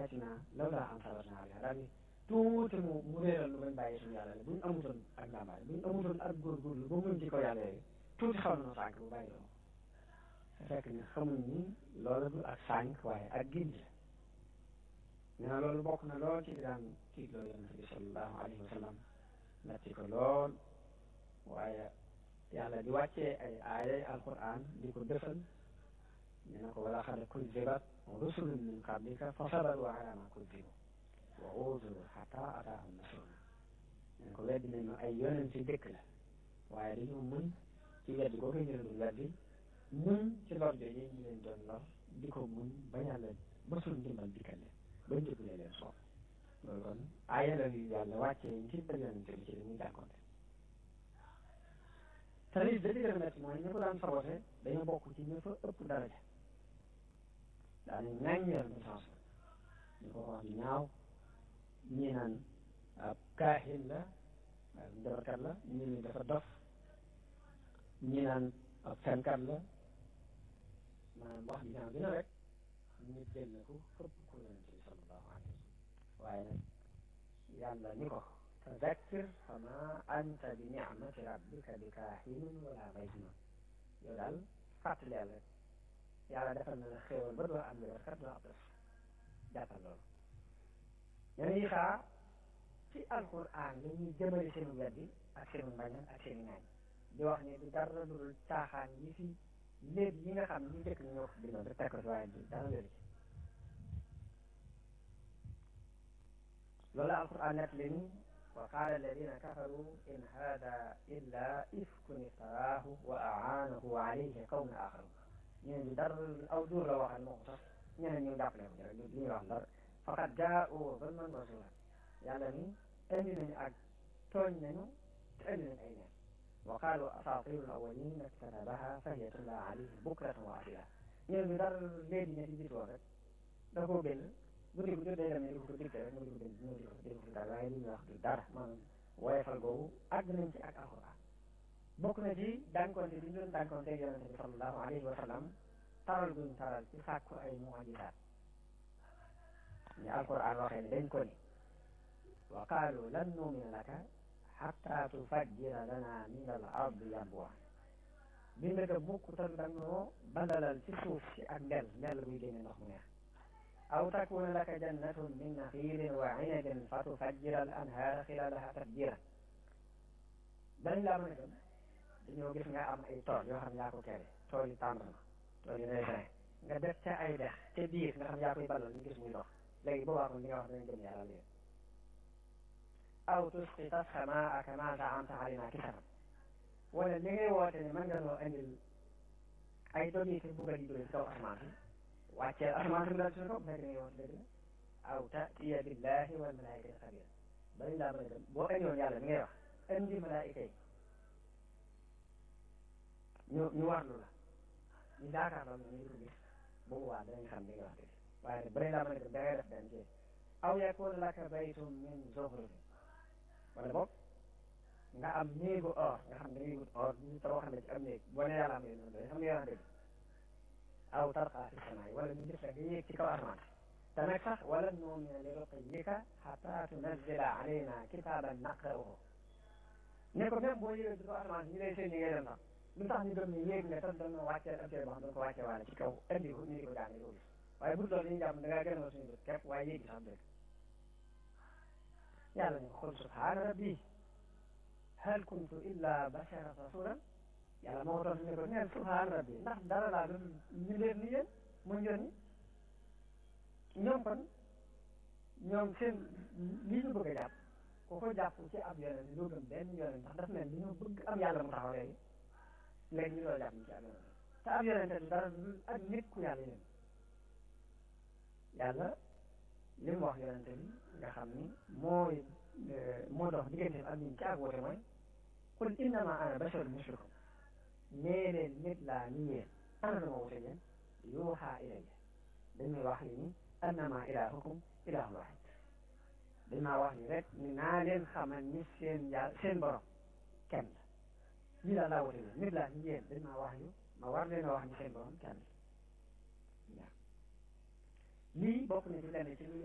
alihatina lawlaa an sabarna alayha daal ni tuuti mu mu réeral lu bañ bàyyi suñu yàlla bu ñu amutoon ak làmbaay bu ñu amutoon ak góorgóorlu ba muñ ci kaw yàlla yooyu tuuti xaw na sànq bu bàyyi doon fekk ne xamuñ ni loolu du ak sànq waaye ak gindi ñu ne loolu bokk na lool ci li daan tiitloo yonente bi sallallahu alayhi wa sallam natti ko lool waaye yàlla di wàccee ay aayay alquran di ko dëfal ñu ne ko wala xad kuzibat rusulun min qablika fa sabaru ala ma kuzibu wa uziru xata ataahum nasruna ñu ne ko weddi nañu ay yonente dëkk la waaye dañoo muñ ci weddi boo koy ñu leen weddi muñ ci lor jooju ñu leen doon lor di ko muñ ba yàlla ba suñ ndimbal dikkal leen ba njëkkulee leen soob loolu kon aaya la yu yàlla wàccee ngir ba yonente bi ci li muy jànkonte te lii da ci gën a métti mooy ñi ko daan sabote dañoo bokk ci ñi fa ëpp daraja daane ŋàññ yonente sens ñu ko wax di ñaaw ñii naan ab kaahin la ab njabarkat la ñii ni dafa dof ñii naan ab fenkat la maanaam wax ji ñaaw dina rek ñu jël na ko fëpp ko yonente bi sallallahu alayhi wa sallam waaye nag yàlla ni ko fadakkir fama anta bi nicmati rabbika bi kaahinin wala majnun yow daal fàttaleel rek yàlla defal na la xéewal ba doo am njabarkat doo ab def jàppal loolu ñene yi xaa ci alquran la ñuy jëmale seenu weddi ak seenu mbañal ak seenu ñaañ di wax ni du dara lu dul caaxaan yi fi léegi yi nga xam ni njëkk na ñoo ko bindoon rek teg ko ci waaye du dara wéru ci loolu alquran nett li ni wa qaala alladina kafaru in hada illa ifkun iftaraahu wa aanahu alayhi qawmun axaru ñeneen ñu dara aw duur la waxal moo ko sax ñeneen ñu jàppale ko rek li ñuy wax dara faqad jaa'u zulman wa zuuran yàlla ni indi nañu ak tooñ nañu te indi nañu ay neen wa qaalu asaatiru awwalin iktatabaha fahiya tumla alayhi bukratan wa asila ñeneen ñu dara léegi ña ci jiitoon rek da koo bind guddi gu jot day dem di ko dicté rek mu di ko bind ñëw di ko di ko dara waaye li ñuy wax du dara maanaam woyefal googu àgg nañ ci ak alquran bokk na ci dànkonte bi ñu doon dànkonte yonente bi sallallahu alayhi wa sallam taral guñ taral ci sàkku ay mujisaat ni alquran waxee ne dañ ko ni wa qaalu lan numina laka xatta tufajjira lana min al ardi yanbu'a bind ko mukk tan dañoo bandalal ci suuf si ak ndel ndel buy génne ndox mu neex aw takuna laka jannatun min naxiilin wa inabin fa tufajjira al anhaara xilalaha tafjira dañ laa mën a dem dañoo gis nga am ay tool yoo xam yaa ko kere tool yi tàndarma tool yi raisin nga def ca ay dex ca biir nga xam yaa koy ballal ñu gis muy dox léegi boobaa kon li nga wax danañ gëm yàlla léegi aw tusqita samaa kama zaamta alayna kisaban wala li ngay woote ne mën nga noo indil ay dogi te buggal yi jóge ci kaw asamaan si wàcceel asamaan si mu daal suñu kaw bu fekkee ngay woote dëgg la aw tatiya billahi wal malaikati xabira dañ laa mën a dem boo indiwoon yàlla li ngay wax indi malaayika yi ñu ñu warlu la ñu yaakaar loolu ñu di ko gis boobu waa danañ xam li nga wax dëgg waaye nag bëri laa mën a dem da ngay def benn ci aw yakuna laka baytun min zuxrufin wala boog nga am néegu or nga xam ne dañuy wut or ñu tabax xam ne ci am néeg boo nee yàlla am yéen noonu xam nga wax dëgg aw tarqa fi samaay wala ñu def rek nga yéeg ci kaw asamaan te nag sax wala nu'mina li ruqiyyika hatta tunazzila alayna kitaban naqra'uhu ne ko même boo yéegee ci kaw asamaan ñu lay seen ñi ngay dem sax lu tax ñu gëm ne yéeg nga tam dana wàcceel ab téere boo xam dana ko wàccee waale ci kaw indi ko ñu di ko jàng di ko gis waaye bu loolu dañuy jàpp da ngaa gën a suñu bët képp waaye yéeg sax dëgg yàlla ñu xul subhaana rabbi hal kuntu illa bashara rasulan yàlla moo ko tontu ne ko neen subhaana rabbi ndax dara laa doon ñu leen ni yéen mu yónni ñoom kon ñoom seen lii ñu bëgg a jàpp ku ko jàpp ci ab yonent doo gëm benn yonent ndax daf mel ni ñu bëgg am yàlla mu taxaw léegi léegi ñu doon jàpp ñu ci ab yonent te ab yonent du dara ak nit ku yàlla yéen yàlla li mu wax yonente bi nga xam ni mooy moo dox diggante ak ñun ci ak woote mooy qul innama ana basharun mislukum nee leen nit laa ni yéen ana dama wute yéen yuuxaa ilayya dañuy wax li ni annama ilahukum ilahun wahid dañ maa wax ni rek ni naa leen xamal ni seen yàlla seen borom kenn la lii daal laa wute yéen nit laa ni yéen dañ maa wax yu ma war leen a wax ni seen borom kenn la lii bokk na ci lenn ci